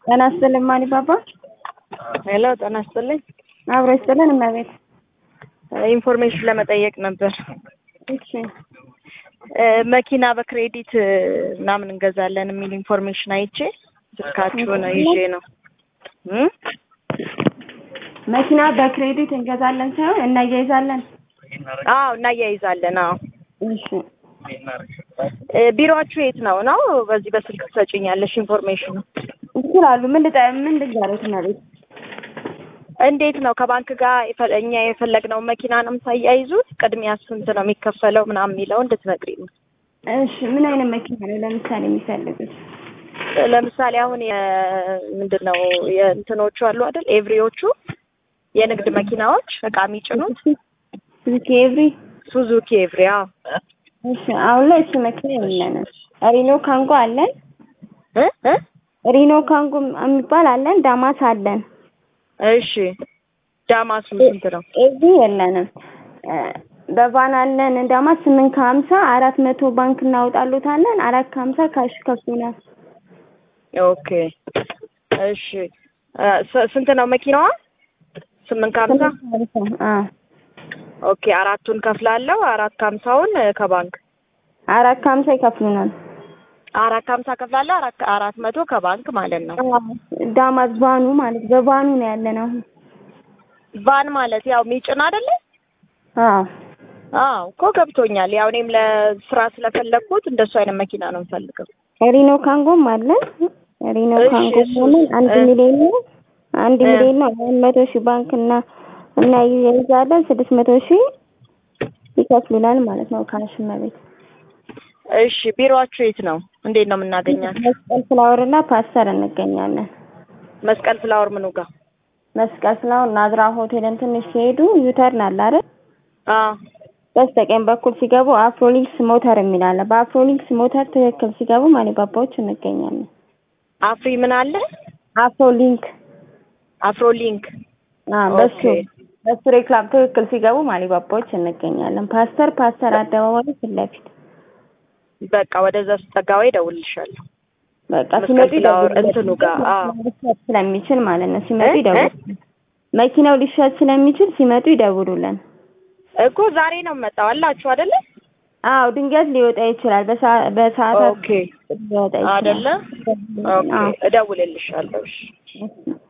ጤና ይስጥልኝ ማን ባባ። ሄሎ ጤና ይስጥልኝ። አብሮ ይስጥልን እመቤት። ኢንፎርሜሽን ለመጠየቅ ነበር። እሺ መኪና በክሬዲት ምናምን እንገዛለን የሚል ኢንፎርሜሽን አይቼ ስልካችሁን ይዤ ነው እ መኪና በክሬዲት እንገዛለን ሳይሆን እናያይዛለን። አዎ እናያይዛለን። አዎ እሺ ቢሮአችሁ የት ነው ነው? በዚህ በስልክ ትሰጪኛለሽ ኢንፎርሜሽኑ? ይችላሉ። ምን ልጠ ምን ልንገርህ እመቤት? እንዴት ነው ከባንክ ጋር የፈ- እኛ የፈለግነው መኪና ነው የምታያይዙት? ቅድሚያ ስንት ነው የሚከፈለው ምናምን የሚለው እንድትነግሪኝ ነው። እሺ ምን አይነት መኪና ነው ለምሳሌ የሚፈልጉት? ለምሳሌ አሁን ምንድን ነው የእንትኖቹ አሉ አይደል? ኤቭሪዎቹ የንግድ መኪናዎች እቃ የሚጭኑት ሱዙኪ ኤቭሪ። ሱዙኪ ኤቭሪ። አዎ እሺ አሁን ላይ እሱ መኪና የለንም። ሪኖ ካንጎ አለን። እ እ ሪኖ ካንጎ የሚባል አለን። ዳማስ አለን። እሺ ዳማሱ ስንት ነው? ኤቭሪ የለንም። በቫን አለን ዳማስ ስምንት ከሀምሳ አራት መቶ ባንክ እናወጣሉታለን። አራት ከሀምሳ ካሽ ከፍሉናል። ኦኬ እሺ ስ- ስንት ነው መኪናዋ? ስምንት ከሀምሳ አዎ ኦኬ አራቱን ከፍላለሁ። አራት ከሀምሳውን ከባንክ አራት ከሀምሳ ይከፍሉናል። አራት ከሀምሳ ከፍላለሁ። አራት አራት መቶ ከባንክ ማለት ነው። ዳማስ ቫኑ ማለት በቫኑ ነው ያለን አሁን። ቫን ማለት ያው ሚጭን አይደለ? አዎ አዎ እኮ ገብቶኛል። ያው እኔም ለስራ ስለፈለግኩት እንደሱ አይነት መኪና ነው የምፈልገው። ሪኖ ካንጎም አለን። ሪኖ እሺ፣ ካንጎ እሱ- ሆነን አንድ እ- ሚሊዮን ነው አንድ እ- ሚሊዮን ነው አንድ መቶ ሺህ ባንክ እና እና ይይዛለን ስድስት መቶ ሺህ ይከፍሉናል ማለት ነው ካሽ መቤት እሺ ቢሮአችሁ የት ነው? እንዴት ነው የምናገኛት? መስቀል ፍላወር እና ፓስተር እንገኛለን። መስቀል ፍላወር ምኑ ጋር? መስቀል ፍላወር ናዝራ ሆቴልን ትንሽ ሲሄዱ ዩተርን አለ አይደል? አዎ በስተቀኝ በኩል ሲገቡ አፍሮሊክስ ሞተር የሚል አለ። በአፍሮሊክስ ሞተር ትክክል ሲገቡ ማኒባባዎች እንገኛለን። አፍሪ ምን አለ? አፍሮሊንክ አፍሮሊንክ አዎ፣ በሱ ኦኬ። በሱ ሬክላም ትክክል ሲገቡ ማኒባባዎች እንገኛለን። ፓስተር ፓስተር አደባባይ ፊት ለፊት በቃ ወደዛ ስጠጋ ወይ እደውልልሻለሁ። በቃ መስቀል ሲመጡ ፍላወር ይደውሉልን። እንትኑ ጋር፣ አዎ። ሊሸጥ ስለሚችል ማለት ነው። ሲመጡ እ? ይደውሉ። መኪናው ሊሸጥ ስለሚችል ሲመጡ ይደውሉልን። እኮ ዛሬ ነው የምመጣው አላችሁ አይደለ? አዎ ድንገት ሊወጣ ይችላል። በሰዓ- በሰዓታት ኦኬ ሊወጣ ይችላል። አይደለ? ኦኬ አዎ። እደውልልሻለሁ። እሺ እሺ።